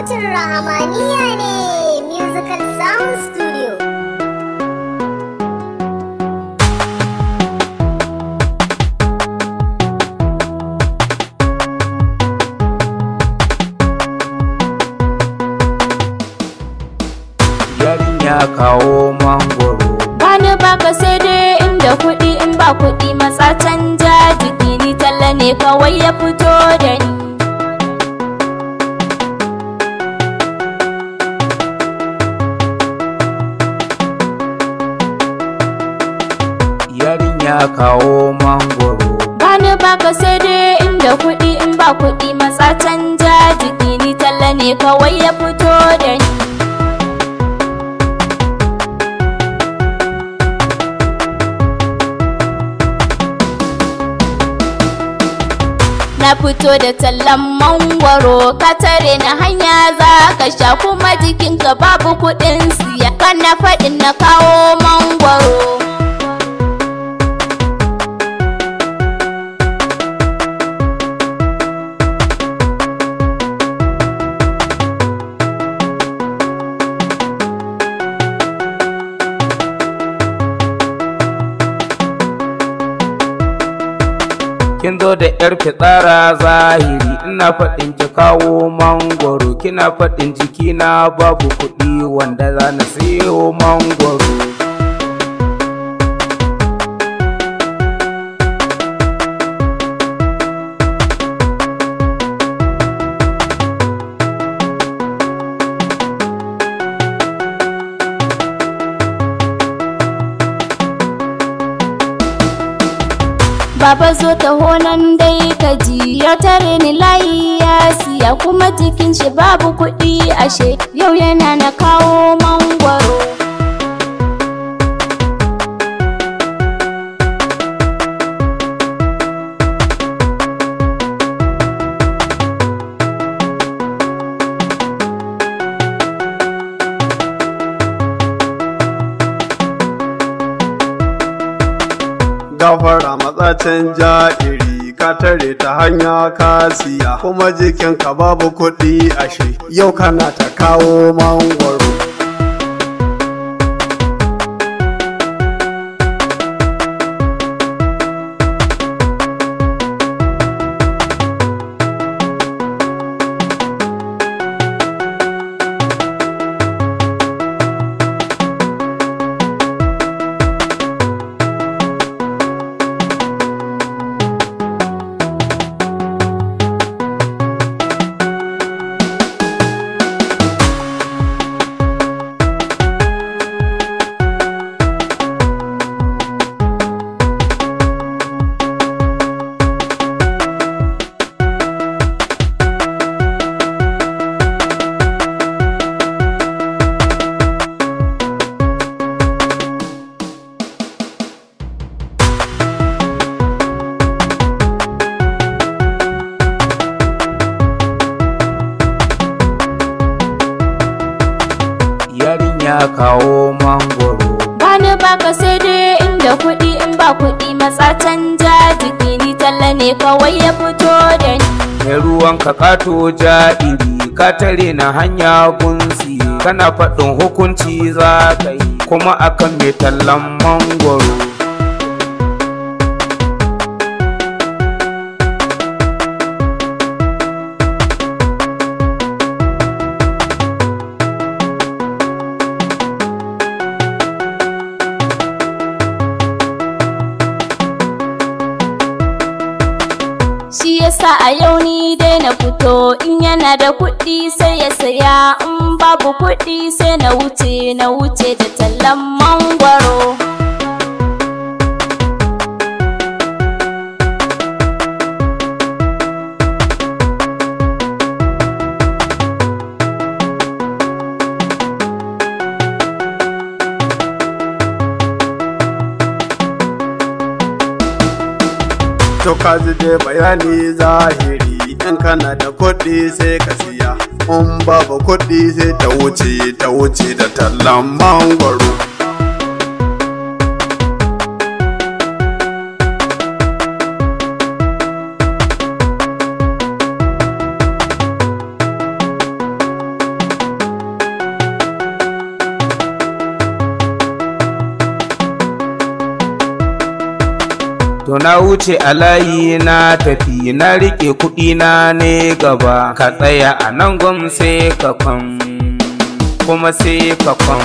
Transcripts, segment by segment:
sautin Rahamaniya ne Musical Sound Studio. yarinya kawo mangoro Bani baka sai dai inda kuɗi in ba kuɗi matsa canja jiki ni talla ne kawai ya fito da ni. yarinya kawo mangoro Bani baka sai dai inda kuɗi in ba kuɗi matsa canja jiki ni talla ne kawai ya fito da ni. Na fito da tallan mangwaro ka tare na hanya za ka sha kuma jikinka babu kuɗin siya kana faɗin na kawo mangwaro. kin zo da yar fitsara zahiri ina faɗin ki kawo mangoro kina faɗin jikina babu kuɗi wanda za na siyo mangoro Baba zo ta honan dai ka ji ya tare ni layi ya siya kuma jikin shi babu kuɗi ashe yau yana na kawo mangwaro. gafara matsacin ja'iri ka tare ta hanya ka siya kuma jikinka babu kuɗi ashe yau kana ta kawo mangwaro yarinya kawo mangoro Bani baka sai dai inda kuɗi in ba kuɗi matsa canja jiki ni talla ne kawai ya fito da ni. mai ruwan ka kato ja'iri ka tare na hanya gunsi kana faɗin hukunci za ka yi kuma akan mai tallan mangoro Shi yasa a yau ni dai na fito in yana da kuɗi sai ya saya in babu kuɗi sai na wuce na wuce da tallan mangwaro. to ka ji dai bayani zahiri in kana da kuɗi sai ka siya in babu kuɗi sai ta wuce ta wuce da tallan mangwaro na wuce a layi na tafi na rike kuɗi na ne gaba ka tsaya a nan gwam sai ka kwan kuma sai ka kwan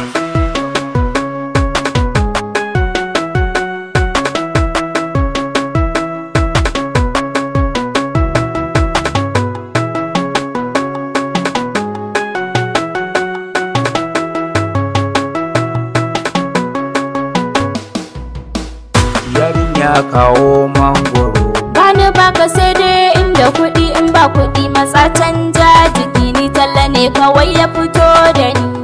yarinya kawo mangoro Bani baka sai dai inda kuɗi in ba kuɗi matsa canja jiki ni talla ne kawai ya fito da ni